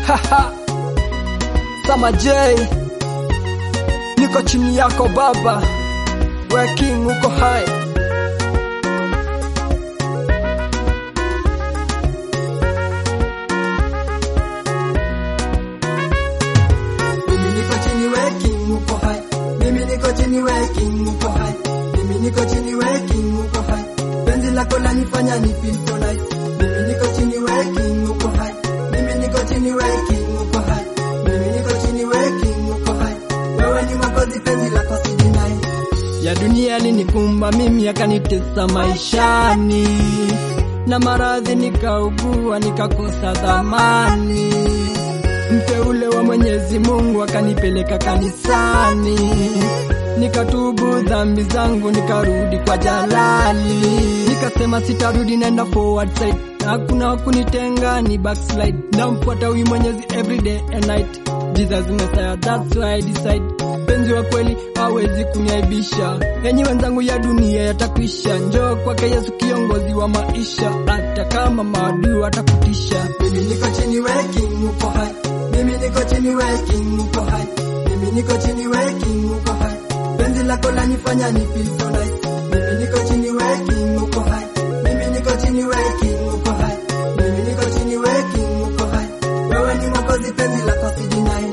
Haha. Sama J, niko chini yako baba, we king uko hai. Mimi niko chini working uko hai. Mimi niko chini working uko hai. Mimi niko chini working uko hai. Penzi lako lanifanya ni feel so nice. Mimi niko chini working uko hai. Mimi niko chini working uko hai. Mimi niko chini working uko hai. Wewe ni mwokozi penzi lako sijinai. ya dunia alinikumba mimi akanitesa maishani na maradhi nikaugua nikakosa dhamani mteule wa mwenyezi mungu akanipeleka kanisani nikatubu dhambi zangu nikarudi kwa jalali nikasema sitarudi naenda forward side hakuna kunitenga ni backslide namfuata huyu mwenyezi everyday and night jesus messiah that's why I decide mpenzi wa kweli hawezi kuniaibisha enyi wenzangu ya dunia yatakwisha njoo kwake yesu kiongozi wa maisha hata kama maadui watakutisha Mimi niko chini working uko hai. Mimi niko chini working uko hai. Mimi niko chini working uko hai. Penzi lako lanifanya ni feel so nice. Mimi niko chini working uko hai. Mimi niko chini working uko hai. Mimi niko chini working uko hai. Wewe ni mwokozi penzi lako sijinai.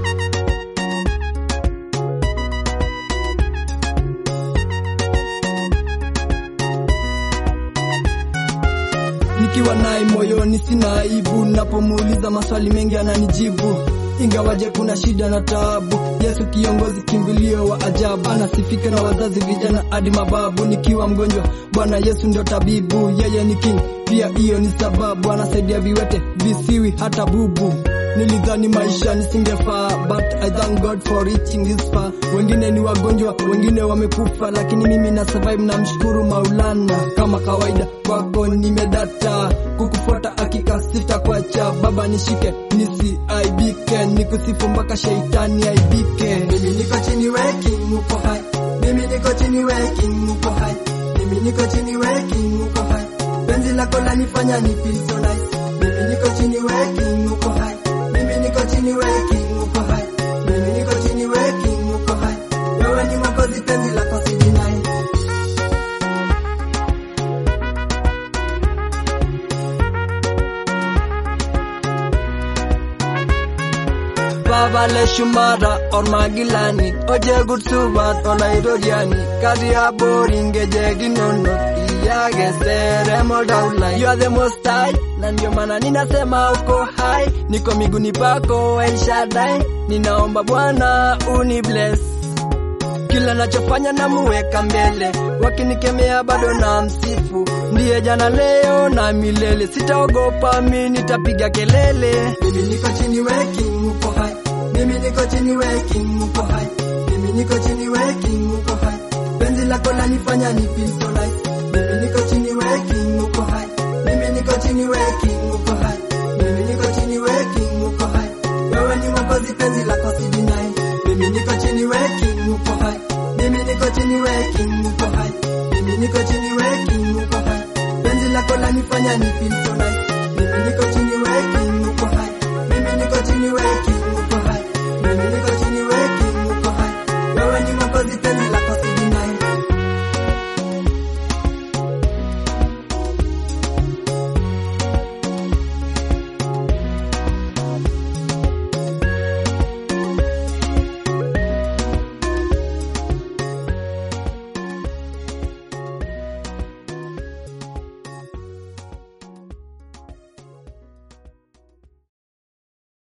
nikiwa naye moyoni sina aibu napomuuliza maswali mengi ananijibu ingawaje kuna shida na taabu yesu kiongozi kimbilio wa ajabu anasifika na wazazi vijana hadi mababu nikiwa mgonjwa bwana yesu ndio tabibu yeye ni king pia hiyo ni sababu anasaidia viwete visiwi hata bubu nilidhani maisha nisingefaa but i thank god for reaching this far wengine ni wagonjwa wengine wamekufa lakini mimi na survive na mshukuru maulana kama kawaida kwako nimedata kukufuata hakika sitakuacha baba nishike nisiaibike nikusifu mpaka sheitani aibike Mimi niko chini working uko hai. Mimi niko chini working uko hai. Mimi niko chini working uko hai. Penzi lako lanifanya ni feel so nice. Mimi niko chini working uko hai. Mimi niko chini working uko hai. Mimi niko chini working uko hai. Wewe ni mwokozi penzi lako sijinai. Baba le shumara or magilani oje gutsubat olairoriani kari abori ngeje ginono iyage sere modaula you are the most high na ndio maana ninasema uko hai niko miguni pako El Shaddai ninaomba Bwana uni bless kila nachofanya namuweka mbele, wakinikemea bado na msifu, ndiye jana leo na milele, sitaogopa mi nitapiga kelele. Mimi niko chini working uko hai. Mimi niko chini working uko hai. Mimi niko chini working uko hai. Penzi lako lanifanya ni feel so nice. Mimi niko chini working uko hai. Mimi niko chini working uko hai. Mimi niko chini working uko hai. Wewe ni mwokozi penzi lako sijinai. Mimi niko chini working uko hai. Mimi niko chini working uko hai. Mimi niko chini working uko hai. Penzi lako lanifanya ni feel so nice.